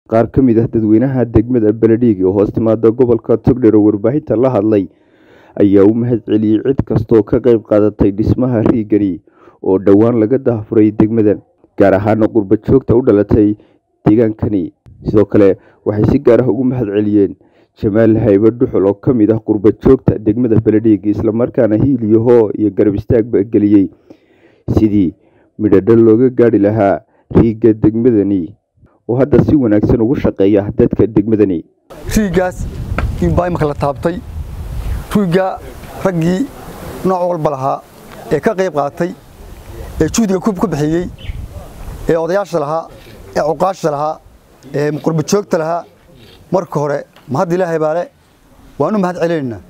qaar ka mid ah dadweynaha degmada beledhiig oo hoos timaada gobolka togdheer oo warbaahinta la hadlay ayaa u mahad celiyey cid kastooo ka qayb qaadatay dhismaha riigani oo dhowaan laga daahfuray degmadan gaar ahaana qurba joogta u dhalatay deegaankani sidoo kale waxay si gaar ah ugu mahad celiyeen jamaal haybe dhuxul oo ka mid ah qurba joogta degmada beledhiig islamarkaana hiiliyahoo iyo garab istaagba geliyey sidii midhadhal looga gaadhi lahaa riigga degmadani oo hadda si wanaagsan ugu shaqeeya dadka degmadani riiggaas inbaa imaka la taabtay riigga raggii nooc walba lahaa ee ka qayb qaatay ee juhdiga ku bixiyey ee odayaasha lahaa ee cuqaasha lahaa ee qurba joogta lahaa marka hore mahad ilaahay baale waan u mahad celinaynaa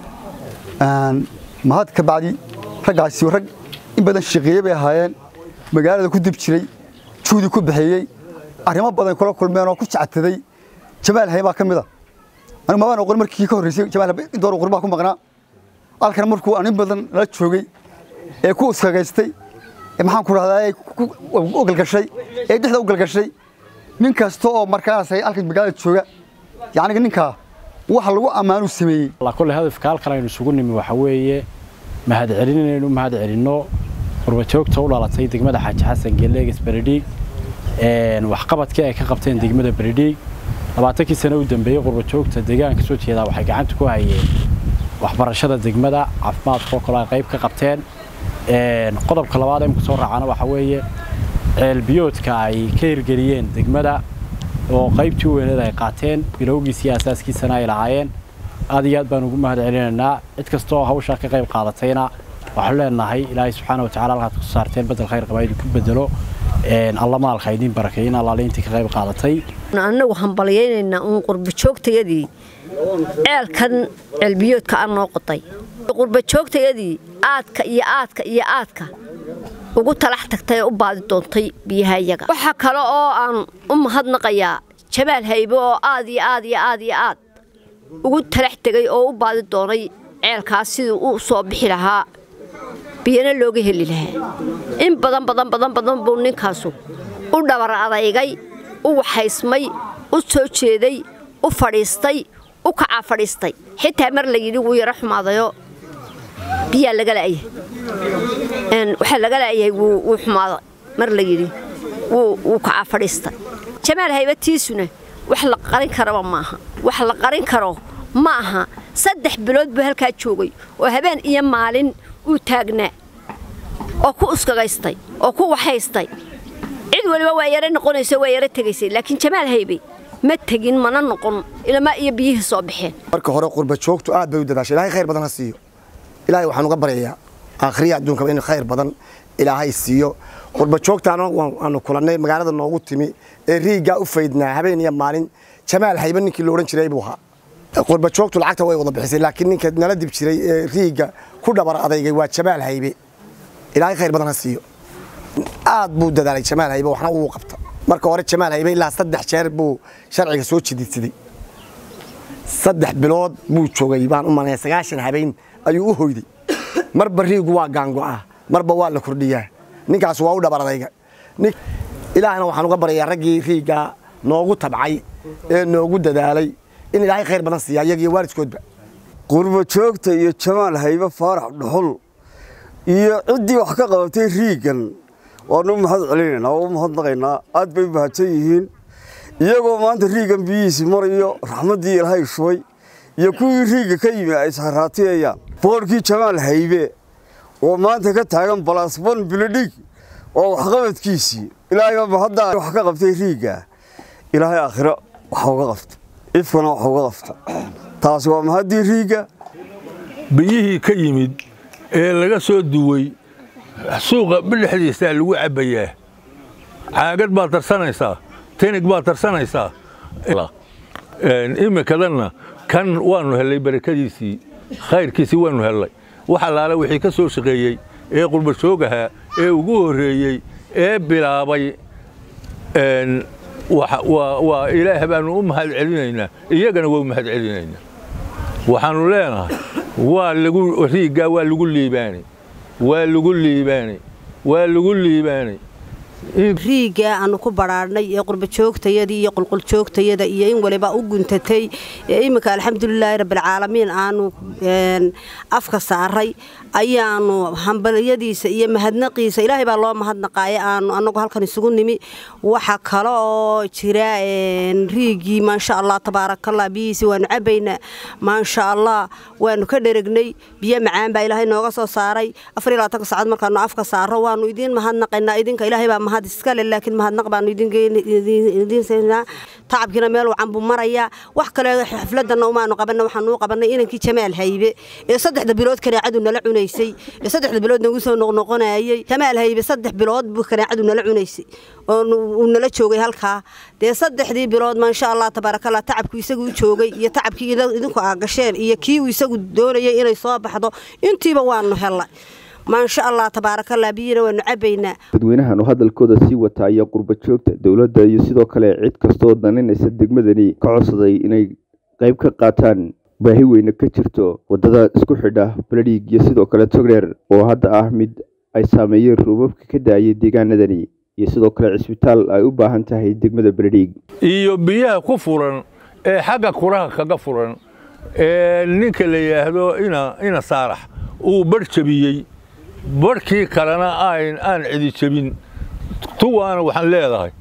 mahad ka bacdi raggaasi rag in badan shaqeeye bay ahaayeen magaalada ku dib jiray juhdi ku bixiyey arrimo badan kula kulmeen oo ku jactaday jamaal hay baa ka mid a anigu mabaan oqon markii ka horreysay jamaal door qurbaa ku maqnaa halkan markuu anin badan la joogay ee ku uskagaystay ee maxaan ku dhahdaa u galgashay ee dhexda u galgashay nin kasta oo markaas halkan magaalada jooga yacni ninkaa waxa lagu ammaanu sameeyey kulle hadafka halkan aynu isugu nimi waxa weeye mahad celin inaynu mahad celinno qurbajoogta u dhalatay degmada xaaji xasan geeleegas beredhiig waxqabadkii ay ka qabteen degmada beredhiig labaatankii sano u dambeeyey qurbajoogta deegaanka soo jeedaa waxay gacanta ku hayeen waxbarashada degmada caafimaadka oo kale ay qayb ka qabteen qodobka labaad imka soo raacana waxa weeye ceelbiyoodka ay ka hirgeliyeen degmada oo qaybtii u weyneed ay qaateen bilowgiis iyo asaaskiisana ay lahaayeen aad iyo aad baan ugu mahad celinaynaa cid kasta oo hawshaa ka qayb qaadatayna waxaanu leenahay ilaahay subxaana watacaala halkaad ku saarteen bedel khayr qaba idinku bedelo alla maalka idiin barakeeyin allaale intii ka qayb qaadatay annagu hambalyaynaynaa uun qurbajoogtayadii ceelkan ceelbiyoodka aan noo qoday qurbajoogtayadii aadka iyo aadka iyo aadka ugu talax tagtay ee u baadi doontay biyaha iyaga waxaa kale oo aan u mahadnaqayaa jamaal haybe oo aad iyo aad iyo aad iyo aad ugu talax tegay oo u baadi doonay ceelkaas siduu u soo bixi lahaa biyana looga heli lahaa in badan badan badan badan buu ninkaasu u dhabar adaygay u waxaysmay u soo jeeday u fadhiistay u kacaa fadhiistay xitaa mar la yidhi wuu yaro xumaadayoo biyaa laga la'yahay waxaa laga la'yahay wuu xumaada mar la yidhi wuu kacaa fadhiistay jamaal haybatiisuna wax la qarin karaba maaha wax la qarin karo ma aha saddex bilood buu halkaa joogay oo habeen iyo maalin uu taagnaa oo ku uskagaystay oo ku waxaystay cid waliba waa yaro noqonaysa waa yaro tegaysay laakiin jamaal haybe ma tegin mana noqon ilama iyo biyihii soo baxeen marka hore qurba joogtu aad bay u dadaashay ilaahay khayr badan ha siiyo ilaahay waxaan uga baryayaa aakhriya adduunkaba in khayr badan ilaahay siiyo qurba joogtaana waanu kulannay magaalada noogu timi ee riiggaa u faydnaa habeen iyo maalin jamaal haybe ninkii la odhan jiray buu ahaa qurba joogtu lacagta way wada bixisay laakiin ninka nala dib jiray ee riigga ku dhabar adaygay waa jamaal haybe ilaahay khayr badan ha siiyo aad buu dadaalay jamaal haybe waxna uu qabta marka hore jamaal haybe ilaa saddex jeer buu sharciga soo jididsaday saddex bilood buu joogay baan u malaya sagaashan habeen ayuu u hoyday marba riigu waa gaango'ah marba waa la kordhiyaa ninkaas waa u dhabar adayga ilaahna waxaan uga baryayaa raggii riiggaa noogu tabcay ee noogu dadaalay in ilaahay khayr badan siiya iyaga iyo waalidkoodba qurba joogta iyo jamaal haybe faarax dhuxul iyo ciddii wax ka qabatay riiggan waanu mahad celinaynaa waa u mahadnaqaynaa aad bay mahadsan yihiin iyagoo maanta riiggan biyihiisi marayo raxmaddii ilaahay shubay iyo kuwii riigga ka yimi ay isharaatiyayaan boorkii jamaal haybe oo maanta ka taagan balasbon biladhig oo waxqabadkiisii ilaahay mahaddaa wax ka qabtay riigga ilaahay aakhiro wax uga qabta ifkana wax uga qabta taasi waa mahaddii riigga biyihii ka yimid ee laga soo duway suuqa bidhexdiisaa lagu cabbayaa caagad baad tarsanaysaa tinig baad tarsanaysaa imikadanna kan waannu hellay barakadiisii khayrkiisii waannu hellay wax allaale wixii ka soo shaqeeyey ee qurbashoogahaa ee ugu horreeyey ee bilaabay waa ilaah baannu u mahad celinaynaa iyagana waa u mahad celinaynaa waxaannu leenahay waa lagu riiggaa waa lagu liibaanay waa lagu liibaanay waa lagu liibaanay riiga aanu ku badhaadhnay ee qurbajoogtayadii iyo qulquljoogtayada iyo in waliba u guntatay iminka alxamdulilaahi rabbilcaalamiin aanu afka saaray ayaanu hambalyadiisa iyo mahadnaqiisa ilaahay baa loo mahadnaqaaya aanu anagu halkan isugu nimi waxa kale oo jira riigii maasha allah tabaarakallah biyihiisi waanu cabaynaa maasha allah waanu ka dheregnay biyo macaan baa ilaahay nooga soo saaray afar iyo labaatanka saacad markaanu afka saaro waanu idiin mahadnaqaynaa idinka ilaahay baa mahad iskale laakiin mahadnaq baanu idiin siinaa tacabkiina meel wacan buu marayaa wax kale xafladana umaanu qabanna waxaanu u qabannay inankii jamaal haybe ee saddexda bilood kaneecadu nala cunaysay ee saddexda bilood nagu soo noqnoqonayay jamaal haybe saddex bilood buu kaneecadu nala cunaysay oo uu nala joogay halkaa dee saddexdii bilood maasha allah tabaarakallah tacabku isagu u joogay iyo tacabkii idinku aa gasheen iyo kii uu isagu doonayay inay soo baxdo intiiba waanu hellay maasha allah tabaarakallah biyina waanu cabaynaa dadweynahan oo hadalkooda sii wata ayaa qurba joogta dowladda iyo sidoo kale cid kastooo daninaysa degmadani ka codsaday inay qayb ka qaataan baahi weyne ka jirto waddada isku xidha baladhiig iyo sidoo kale togdheer oo hadda ah mid ay saameeyeen roobabka ka daayay deegaanadani iyo sidoo kale cisbitaal ay u baahan tahay degmada baladhiig iyo biyaha ku furan ee xagga kuraha kaga furan ee ninka la yidhaahdo ina saarax uu barh jabiyey barhkii kalena aan cidi jebin tuwaana waxaan leedahay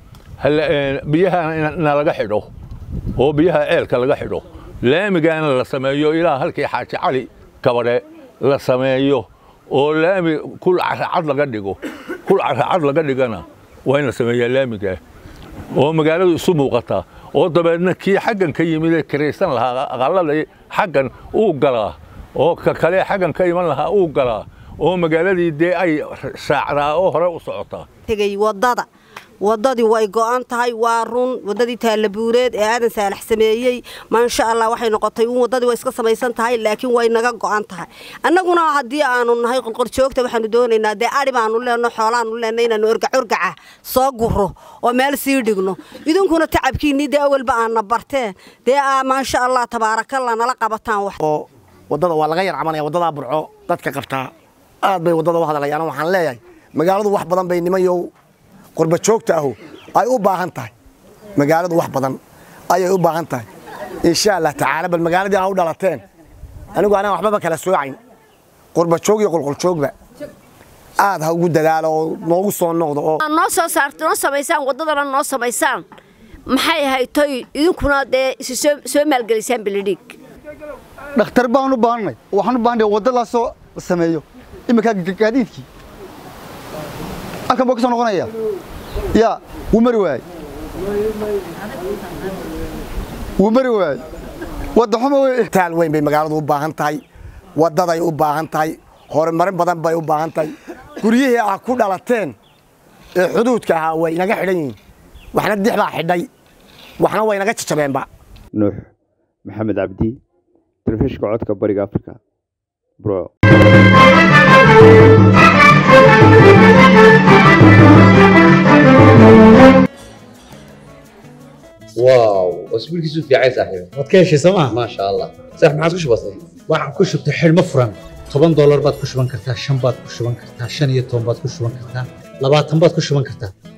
biyaha nalaga xidho oo biyaha ceelka laga xidho laamigaana la sameeyo ilaa halkii xaaji cali kabadhe la sameeyo oo laami kul caracad laga dhigo kul caracad laga dhigana waa in la sameeyaa laamigaa oo magaaladu isu muuqataa oo dabeedna kii xaggan ka yimid ee kiraysan lahaa aqalada xaggan uu galaa oo ka kale xaggan ka iman lahaa uu galaa oo magaaladii dee ay shaacdaa oo hore u socotaa tegey waddada waddadii way go'an tahay waa run waddadii taallabuureed ee aadan saalax sameeyey maasha allah waxay noqotay un waddadii way iska samaysan tahay laakiin way naga go'an tahay annaguna haddii aanu nahay qolqoljoogta waxaanu doonaynaa dee adhi baanu leenno xoolaanu leenno inaanu orgac orgaca soo guro oo meel sii dhigno idinkuna tacabkiinnii dee awalba aana barteen dee maasha allah tabaarakallah nala qabataan wax oo waddada waa laga yar cabanaya waddadaa burco dadka qabtaa aad bay waddada u hadlayaan waxaan leeyahay magaaladu wax badan bay nimanyow qurba joogta ahu ay u baahan tahay magaaladu wax badan ayay u baahan tahay insha allah tacaala bal magaaladii aa u dhalateen anigu anaan waxbaba kala soocayn qurba joog iyo qulquljoogba aad ha ugu dadaalo oo noogu soo noqdo oo noo soo saarto noo samaysaan waddadana noo samaysaan maxay haytoy idinkuna dee isu soo maalgelisaan beledhiig dhakhtar baan u baahannay waxaan u baahanay wadda la soo sameeyo iminka gaadiidkii halkan buu ka soo noqonaya yaa wuu mari waayey wuu mari waayey wadda xumo wey taal weyn bay magaaladu u baahan tahay waddaday u baahan tahay horumarin badan bay u baahan tahay guryihii ah ku dhalateen ee xuduudka ahaa way inaga xidhan yihiin waxna dix baa xidhay waxna way naga jajabeenba nuux maxamed cabdi telefishka codka bariga afrika bro واو اسبوع كيسو في عايز صاحبي waad ka heshay sooma ما شاء الله صح ما عادش بسيط waxaan ku shubtay xidhmo furan toban doolar baad ku shuban kartaa shan baad ku shuban kartaa shan iyo toban baad ku shuban kartaa labaatan baad ku shuban kartaa